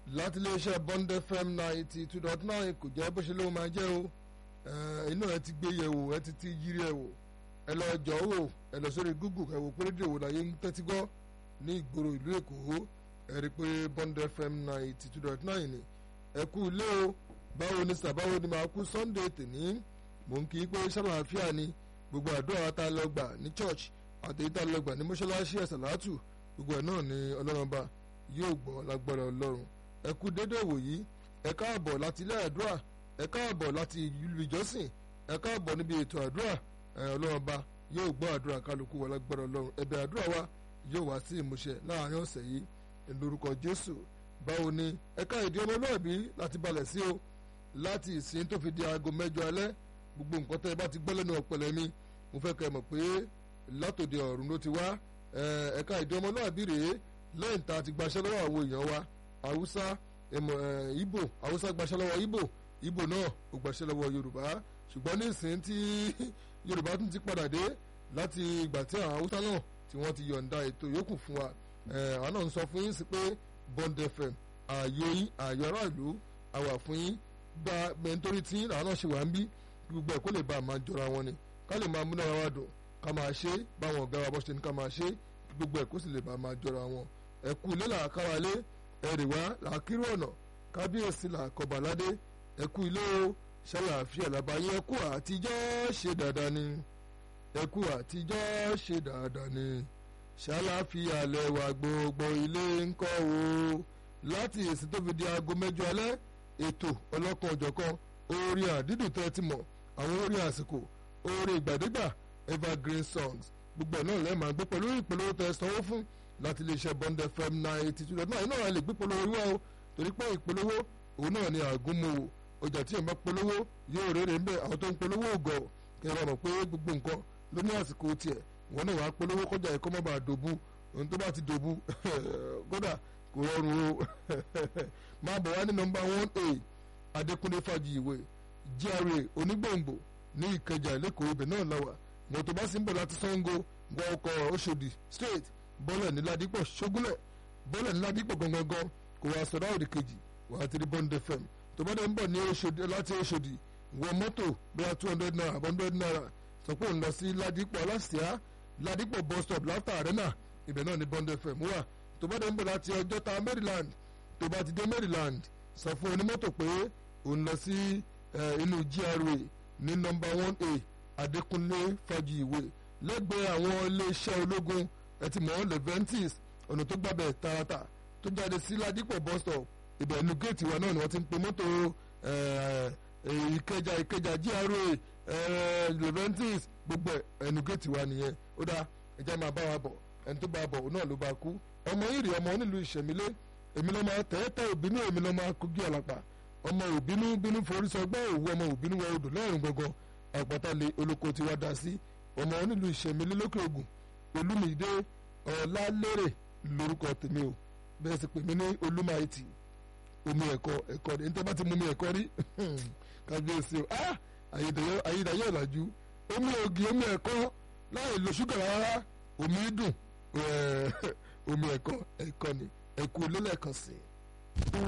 láti iléeṣẹ́ Bond FM ninety two dot nine kò jẹ́ bó ṣe ló máa jẹ́ o inú ẹ ti gbé yẹ̀wò ẹ ti ti yiri ẹ̀ wò ẹ lọ jọ wò ẹ lọ sórí Google ẹ wò pé rédíò wò láyé ń tẹ́tí gbọ́ ní ìgboro ìlú Èkó ẹ rí i pé Bond FM ninety two dot nine ni ẹ kú ilé o báwo ni sàbáwo ni màá kú Sunday tèní mò ń kí i pé ṣàlàáfíà ni gbogbo àdúrà tá a lọ gbà ní church àtẹ̀yí tá a lọ gbà ní mọ́ṣáláṣí ẹ̀sàlátù gbogbo ẹ̀ náà ni ọlọ́run bá yóò gbọ́ lágbára ọlọ́run ẹ kú dédé wòyí ẹ káàbọ̀ láti ilé àdúrà ẹ káàbọ̀ láti ìlú ìjọsìn ẹ káàbọ̀ níbi ètò àdúrà ẹ ọlọ́run bá yóò gbọ́ àdúrà kálukú wa lágbára ọlọ́run ẹ̀bẹ̀ àdúrà wa yóò wá sí ìmúṣẹ láàrin ọ̀sẹ̀ yìí lórúkọ jésù báwo ni ẹ ká ìdí ọmọlúwàbí láti balẹ̀ sí o láti ìsìn tó fi di aago mẹ́jọ alẹ́ gbogbo nǹkan tẹ́ ẹ bá ti gbọ́ lẹ́nu ọ̀pẹ̀lẹ̀ mi mo fẹ́ kẹ́ ẹ mọ̀ pé látòde ọ̀run ló ti wá ẹ̀ka ìdí ọmọlúwàbí rèé lẹ́yìn tá a ti gbaṣẹ́ lọ́wọ́ àwọn èèyàn wa haúsá ibo haúsá gbaṣẹ́ lọ́wọ́ ibo ibo náà ò gbaṣẹ́ lọ́wọ́ yorùbá ṣùgbọ́n ní ìsìn tí yorùbá tún ti padà dé láti ìgbà tí àwọn haúsá náà tí wọ́n ti yọ̀ǹda ètò yòókù fún wa àwọn náà ń sọ fún yín sí pé Bond FM ààyè yín ààyè aráàlú àwà fún yín gba mẹ́ntórí tí àwọn náà ṣe wà ń bí gbogbo ẹ̀ kó lè bá a máa jọra wọn ni ká lè máa múná wa dùn ká máa ṣe báwọn ọ̀gá wa bọ́ ṣe ní ká máa ṣe gbogbo ẹ̀ kó sì lè bá a máa jọra wọn ẹ kú ilé làákàwá lé ẹrì wá làákírú ọ̀nà kábíyèsí làkọ̀bàládé ẹ kú ilé o ṣàlàáfíà làbáyé ẹ kú àtijọ́ ṣe dáadáa ni ẹ kú àtijọ́ ṣe dáadáa ni ṣàlàáfíà lẹ́wà gbogbo ilé ńkọ́ o láti èsì tó fi di aago mẹ́jọ alẹ́ ètò ọlọ́kan ọ̀jọ̀kan orin àdídùn tẹ́ ti mọ̀ àwọn orin àsìkò orin ìgbàdégbà evergreen songs gbogbo ẹ̀ náà lẹ́ẹ̀ máa gbé pẹ̀lú ìpolówó tẹ́ sanwó fún láti iléeṣẹ́ Bond FM ninety two dot nine náà lè gbé polówó wá o torí pé ìpolówó òun náà ni àgúnmòwò ọjà tí èèyàn bá polówó yóò rere ń bẹ àwọn tó ń polówó ògọ̀ kẹ́ ẹ bá mọ̀ pé gbogbo nǹkan ló ní àsìkò tiẹ̀ wọn náà wàá polówó kọjá ẹ̀kọ́ mọ́ bá dòbu ohun tó bá ti dòbu kódà kò rọrùn o máa bọ̀ wá ní nọmba one eight Adékúnlé Fájìwé GRA onígbòǹgbò ní Ìkẹjà lẹ́kọ̀ọ́ ibẹ̀ náà làwà mọ̀tò bá sì ń bọ̀ láti Ṣàngó gbọ́ ọkọ̀ Òṣòdì straight bọ́lẹ̀ ní Ládìpọ̀ ṣógúnlẹ̀ bọ́lẹ̀ ní Ládìpọ̀ gangan kò wá sọ̀rọ̀ òdì kejì wà á ti rí Bond FM tó bá dẹ̀ ń bọ̀ ní Òṣòdì láti Òṣòdì wọ mọ́tò bóyá two hundred naira hundred naira sọ pé òun lọ sí Ládìpọ̀ aláṣìá Ládìpọ̀ bus stop láfta arena ibẹ̀ náà ní Bond FM wà tó bá dẹ̀ ń bọ̀ láti Ọjọ́ta Maryland tó bá ti dé Maryland sọ fún onímọ́tò pé òun lọ sí inú GRA ní nọ́mbà one a Adékúnlé Fájìwé lẹ́gbẹ̀ẹ́ àwọn iléeṣẹ́ ológun ẹtì mọ́ leventis ọ̀nà tó gbàbẹ̀ tààràtà tó jáde sí Ládìpọ̀ bus stop ibẹ̀ ẹnu géètì wa náà ni wọ́n ti ń pe mọ́tò Ìkẹjà Ìkẹjà GRA leventis gbogbo ẹnu géètì wa nìyẹn ó dáa ẹjẹ́ máa bá wa bọ̀ ẹni tó bá bọ̀ òun náà ló bá kú ọmọ ìrì ọmọ onílùú ìṣẹ̀mílé èmi lọ́mọ tẹ́tẹ́ òbínú èmi lọ́mọ akógi àlàpà ọmọ òbínú bínú forí sọgbọ́n òwú ọmọ òbínú wọ odò lẹ́rùn gangan àpáta lé olóko tí wá dá sí ọmọ onílùú ìṣẹ̀mílé lókè ògùn olúmídé ọ̀làlérè lórúkọ tèmi o bẹ́ẹ̀ sì pè mí ní olúmáìtì omi ẹ̀kọ́ ẹ̀kọ́ ní tẹ́ bá ti mú mi ẹ̀kọ́ rí kábíyèsí o ayédáyé ọ̀làjú omi ògì omi ẹ̀kọ́ láì lo ṣúgà rárá omi dùn omi ẹ̀kọ́ ẹ̀kọ́ ni ẹ̀kú lélẹ̀kan sí i.